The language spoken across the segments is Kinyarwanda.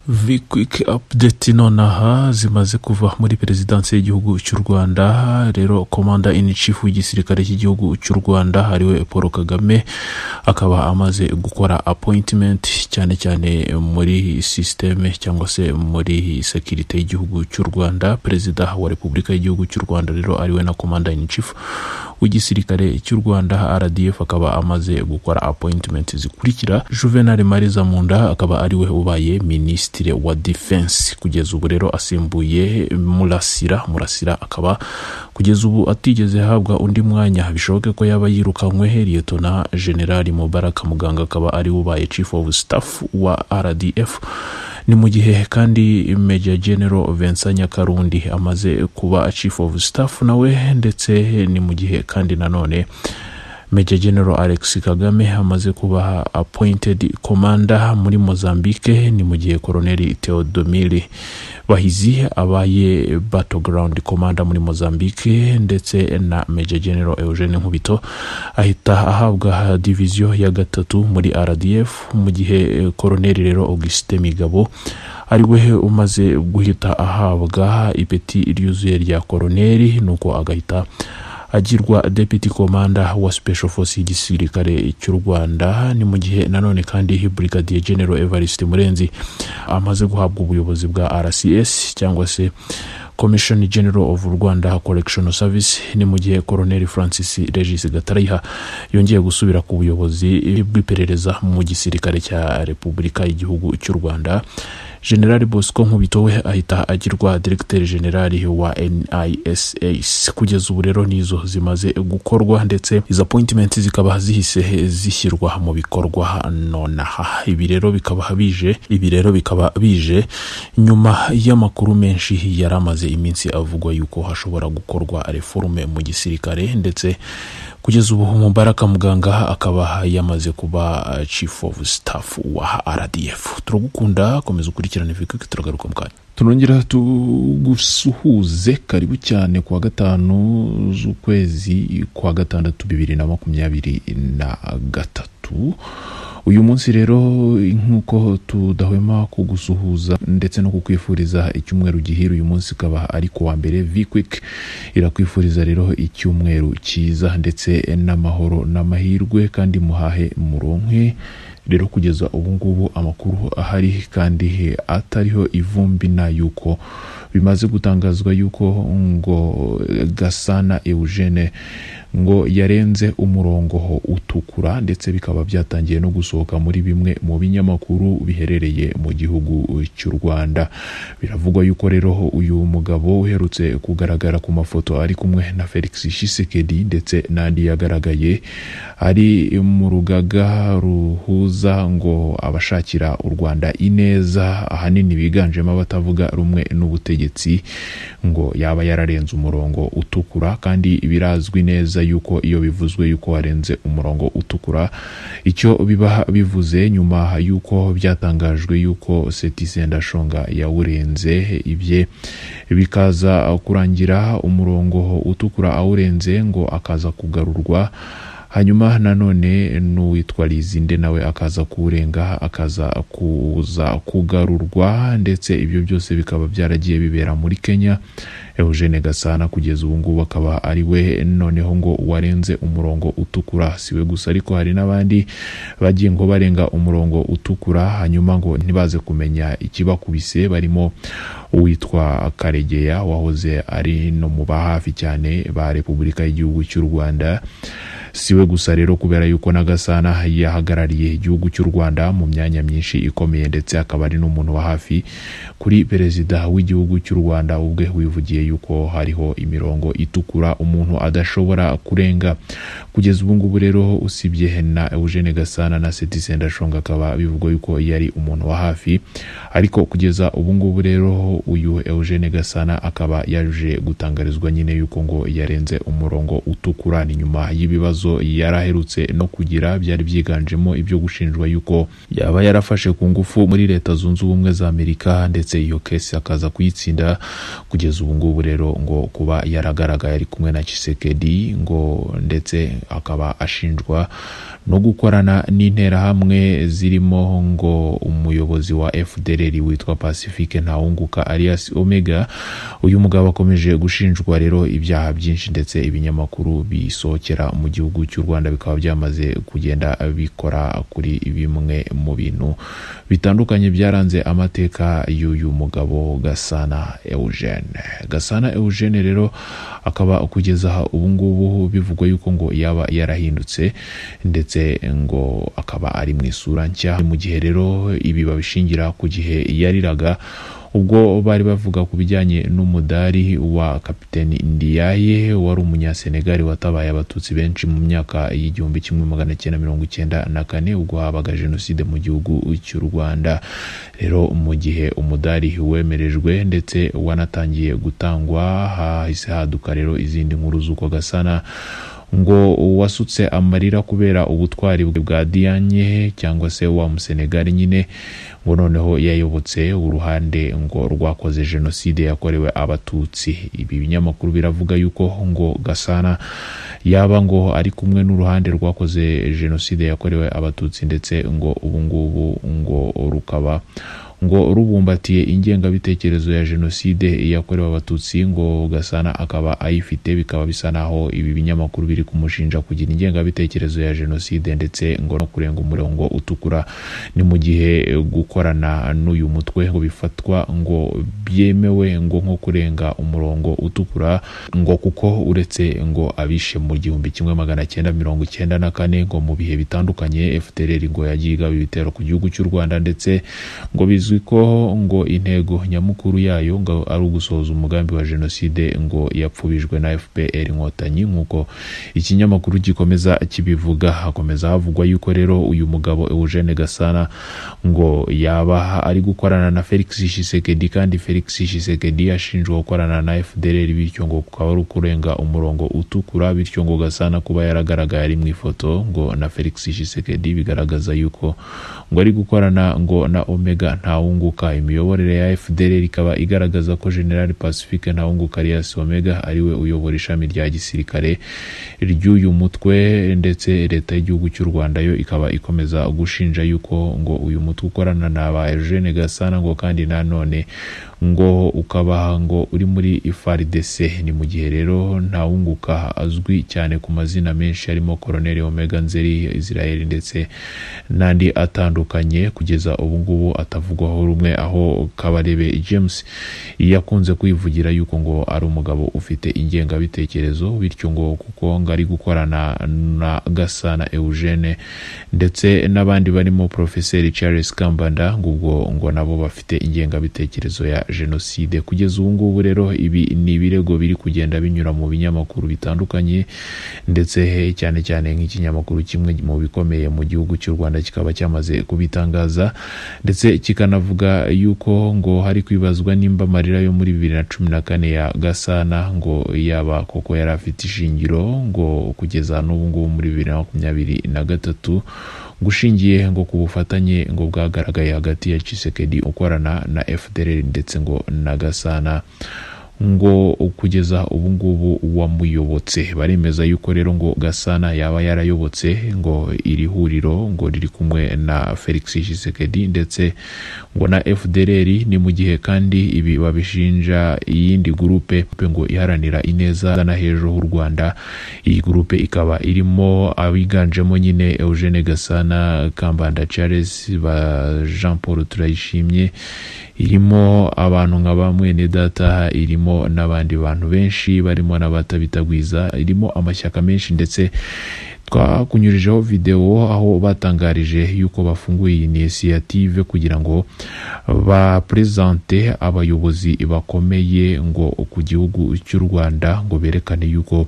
Vikwiki apudeti nonaha zimaze kuva muri perezidansi y'igihugu cy'u Rwanda rero komanda in chief w'igisirikare cy'igihugu cy'u Rwanda hariwe Paul Kagame akaba amaze gukora appointment cyane cyane muri systeme cyangwa se muri sekirite y'igihugu cy'u Rwanda perezida wa repubulika y'igihugu cy'u Rwanda rero ariwe na komanda in chief w'igisirikare cy'u Rwanda RDF akaba amaze gukora appointment zikurikira Juvenal Mariza Munda akaba ariwe ubaye minisitiri wa defense kugeza ubu rero asimbuye Murasira Murasira akaba kugeza ubu atigeze ahabwa undi mwanya bishoboke ko yaba yirukanywe Liyetona General Mubaraka Muganga akaba ari ubaye chief of staff wa RDF ni mu gihe kandi Major General Vincent Nyakarundi amaze kuba chief of staff nawe ndetse ni mu gihe kandi nanone Major General Alex Kagame amaze kuba appointed commander muri Mozambique ni mu gihe Colonel Theodomir Bahizi abaye battleground commander muri Mozambique ndetse na Major General Eugene Nkubito ahita ahabwa division ya gatatu muri RDF mu gihe Colonel rero Auguste Migabo ariwe umaze guhita ahabwa ipeti ryuzuye rya koroneri nuko agahita agirwa deputy commander wa special force y'igisirikare cy'u rwanda ni mu gihe nanone kandi brigadier general evariste murenzi amaze guhabwa ubuyobozi bwa rcs cyangwa se commission general of rwanda correctional service ni mu gihe colonel francis regis gatarayiha yongeye gusubira ku buyobozi bw'iperereza mu gisirikare cya repubulika y'igihugu cy'u rwanda generali bosco nkubito we ahita agirwa diregiteri generali wa nisas kugeza ubu rero nizo zimaze gukorwa ndetse izo appointment zikaba zihise zishyirwa mu bikorwa nonaha ibi rero bikaba bije ibi rero bikaba bije nyuma y'amakuru menshi yari amaze iminsi avugwa yuko hashobora gukorwa reforme mu gisirikare ndetse kugeza ubu mubaraka muganga akaba yamaze kuba chief of staff wa rdf turagukunda komeza ukurikirane vikiki turagaruka mu kanya turongera tugusuhuze karibu cyane kuwa gatanu z'ukwezi kwa gatandatu bibiri na makumyabiri na gatatu uyu munsi rero nk'uko tudahwema kugusuhuza ndetse no kukwifuriza icyumweru gihira uyu munsi ukaba ari kuwa mbere vikwik irakwifuriza rero icyumweru cyiza ndetse n'amahoro n'amahirwe kandi muhahe muronke rero kugeza ubu ngubu amakuru ahari kandi atariho ivumbi na yuko bimaze gutangazwa yuko ngo gasana eugene ngo yarenze umurongo utukura ndetse bikaba byatangiye no gusohoka muri bimwe mu binyamakuru biherereye mu gihugu cy'u rwanda biravugwa yuko rero uyu mugabo uherutse kugaragara ku mafoto ari kumwe na felix shisekedi ndetse n'andi yagaragaye ari mu rugaga ruhuza ngo abashakira u rwanda ineza ahanini biganjemo abatavuga rumwe n'ubutegetsi ubutegetsi ngo yaba yararenze umurongo utukura kandi birazwi neza yuko iyo bivuzwe yuko warenze umurongo utukura icyo biba bivuze nyuma yuko byatangajwe yuko setisendashonga yawurenze ibye bikaza kurangira umurongo utukura awurenze ngo akaza kugarurwa hanyuma nanone n'uwitwa rizinde nawe akaza kuwurenga akaza kuza kugarurwa ndetse ibyo byose bikaba byaragiye bibera muri kenya eugene gasana kugeza ubu ngubu akaba ari we noneho ngo warenze umurongo utukura si we gusa ariko hari n'abandi bagiye ngo barenga umurongo utukura hanyuma ngo ntibaze kumenya ikibakubise barimo uwitwa karegeya wahoze ari no mu ba hafi cyane ba repubulika y'igihugu cy'u rwanda si we gusa rero kubera yuko na gasana yahagarariye igihugu cy'u rwanda mu myanya myinshi ikomeye ndetse akaba ari n'umuntu wa hafi kuri perezida w'igihugu cy'u rwanda ubwe wivugiye yuko hariho imirongo itukura umuntu adashobora kurenga kugeza ubu ngubu rero usibye na eugene gasana na seti sendashonga akaba bivugwa yuko yari umuntu wa hafi ariko kugeza ubu ngubu rero uyu eugene gasana akaba yaje gutangarizwa nyine yuko ngo yarenze umurongo utukura ni nyuma y'ibibazo ibibazo yari aherutse no kugira byari byiganjemo ibyo gushinjwa yuko yaba yarafashe ku ngufu muri leta zunze ubumwe za amerika ndetse iyo kesi akaza kuyitsinda kugeza ubu ngubu rero ngo kuba yaragaragaye ari kumwe na kisekedi ngo ndetse akaba ashinjwa no gukorana n'interahamwe zirimo ngo umuyobozi wa fdr witwa pacifique ntawunguka arias omega uyu mugabo akomeje gushinjwa rero ibyaha byinshi ndetse ibinyamakuru bisohokera mu gihugu cy'u rwanda bikaba byamaze kugenda bikora kuri bimwe mu bintu bitandukanye byaranze amateka y'uyu mugabo gasana eugene gasana eugene rero akaba kugeza aha ubu ngubu bivugwa yuko ngo yaba yarahindutse ndetse ngo akaba ari mu isura nshya mu gihe rero ibi babishingira ku gihe yariraga ubwo bari bavuga ku bijyanye n'umudari wa kapiteni ndiyaye wari umunyasenegali watabaye abatutsi benshi mu myaka y'igihumbi kimwe magana cyenda mirongo icyenda na kane ubwo habaga jenoside mu gihugu cy'u rwanda rero mu gihe umudari wemerejwe ndetse wanatangiye gutangwa hahise haduka rero izindi nkuru z'uko gasana ngo wasutse amarira kubera ubutwari bwe bwa diyanye cyangwa se wa musenegali nyine ngo noneho yayobotse uruhande ngo rwakoze jenoside yakorewe abatutsi ibi binyamakuru biravuga yuko ngo gasana yaba ngo ari kumwe n'uruhande rwakoze jenoside yakorewe abatutsi ndetse ngo ubu ngubu ngo rukaba ngo rubumbatiye ingengabitekerezo ya jenoside yakorewe abatutsi ngo gasana akaba ayifite bikaba bisa naho ibi binyamakuru biri kumushinja kugira ingengabitekerezo ya jenoside ndetse ngo no kurenga umurongo utukura ni mu gihe gukorana n'uyu mutwe ngo bifatwa ngo byemewe ngo nko kurenga umurongo utukura ngo kuko uretse ngo abishe mu gihumbi kimwe magana cyenda mirongo icyenda na kane ngo mu bihe bitandukanye fdr ngo yagiye igaba ibitero ku gihugu cy'u rwanda ndetse ngo bizwi bizwi ko ngo intego nyamukuru yayo ngo ari ugusohoza umugambi wa jenoside ngo yapfubijwe na fpr inkotanyi nk'uko ikinyamakuru gikomeza kibivuga hakomeza havugwa yuko rero uyu mugabo eugene gasana ngo yaba ari gukorana na felix shisekedi kandi felix shisekedi ashinjwa gukorana na fdr bityo ngo kukaba ari ukurenga umurongo utukura bityo ngo gasana kuba yaragaragaye ari mu ifoto ngo na felix shisekedi bigaragaza yuko ngo ari gukorana ngo na omega nta ntawunguka imiyoborere ya fdr ikaba igaragaza ko general pacifique ntawunguka arias omega ariwe uyobora ishami rya gisirikare ry'uyu mutwe ndetse leta y'igihugu cy'u rwanda yo ikaba ikomeza gushinja yuko ngo uyu mutwe ukorana na ba eugene gasana ngo kandi nanone ngo ukaba ngo uri muri ifardc ni mu gihe rero ntawunguka azwi cyane ku mazina menshi harimo koroneli omega nzeri israel ndetse n'andi atandukanye kugeza ubu ngubu atavugwaho rumwe aho kabarebe james yakunze kwivugira yuko ngo ari umugabo ufite ingengabitekerezo bityo ngo kuko ngo ari gukorana na gasana eugene ndetse n'abandi barimo profeseri charles kambanda ngo ubwo ngo nabo bafite ingengabitekerezo ya jenoside kugeza ubu ngubu rero ibi ni ibirego biri kugenda binyura mu binyamakuru bitandukanye ndetse cyane cyane nk'ikinyamakuru kimwe mu bikomeye mu gihugu cy'u rwanda kikaba cyamaze kubitangaza ndetse kikanavuga yuko ngo hari kwibazwa nimba amarira yo muri bibiri na cumi na kane ya gasana ngo yaba koko yari afite ishingiro ngo kugeza n'ubu ngubu muri bibiri na makumyabiri na gatatu gushingiye ngo ku bufatanye ngo bwagaragaye hagati ya cisekedi ukorana na fdr ndetse ngo na gasana ngo kugeza ubu ngubu wamuyobotse baremeza yuko rero ngo gasana yaba yarayobotse ngo iri huriro ngo riri kumwe na felix shisekedi ndetse ngo na fdr ni mu gihe kandi ibi babishinja iyindi gurupe ngo iharanira ineza na hejuru h'u rwanda iyi gurupe ikaba irimo abiganjemo nyine eugene gasana kambanda charles ba jean paul turayishimye irimo abantu nka ba mwene data irimo n'abandi bantu benshi barimo n'abatabitagwiza irimo amashyaka menshi ndetse twakunyurijeho videwo aho batangarije yuko bafunguye inisiyative kugira ngo baprezante abayobozi bakomeye ngo ku gihugu cy'u rwanda ngo berekane yuko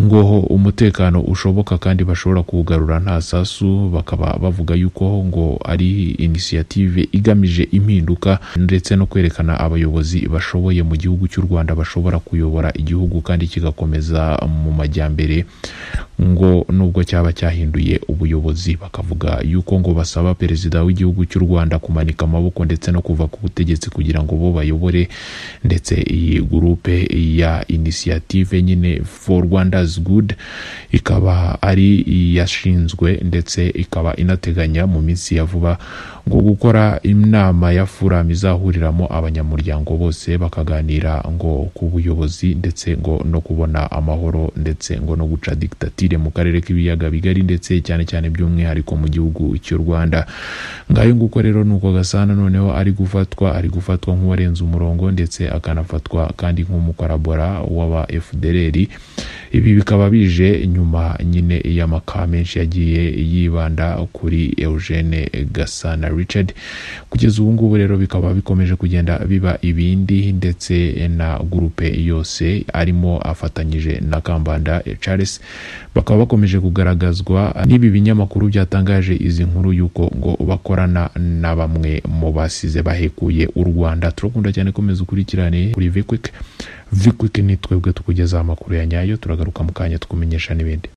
ngo umutekano ushoboka kandi bashobora kuwugarura nta sasu bakaba bavuga yuko ngo ari inisiyative igamije impinduka ndetse no kwerekana abayobozi bashoboye mu gihugu cy'u rwanda bashobora kuyobora igihugu kandi kigakomeza mu majyambere ngo nubwo cyaba cyahinduye ubuyobozi bakavuga yuko ngo basaba perezida w'igihugu cy'u rwanda kumanika amaboko ndetse no kuva ku butegetsi kugira ngo bo bayobore ndetse iyi gurupe ya inisiyative nyine for rwanda's good ikaba ari iyashinzwe ndetse ikaba inateganya mu minsi ya vuba ngo gukora inama ya furam izahuriramo abanyamuryango bose bakaganira ngo ku buyobozi ndetse ngo no kubona amahoro ndetse ngo no guca digitatire mu karere k'ibiyaga bigari ndetse cyane cyane by'umwihariko mu gihugu cy'u rwanda ngayo nguko rero ni uko gasana noneho ari gufatwa ari gufatwa nk'uwarenze umurongo ndetse akanafatwa kandi nk'umukorabora w'aba fdrr ibi bikaba bije nyuma nyine y'amaka menshi yagiye yibanda kuri eugene gasana richard kugeza ubu ngubu rero bikaba bikomeje kugenda biba ibindi ndetse na gurupe yose arimo afatanyije na kambanda charles bakaba bakomeje kugaragazwa n'ibi binyamakuru byatangaje izi nkuru y'uko ngo bakorana na bamwe mu basize bahekuye u rwanda turakunda cyane komeza ukurikirane kuri vikwik vikwik ni twebwe tukugezaho amakuru ya nyayo turagaruka mu kanya tukumenyesha n'ibindi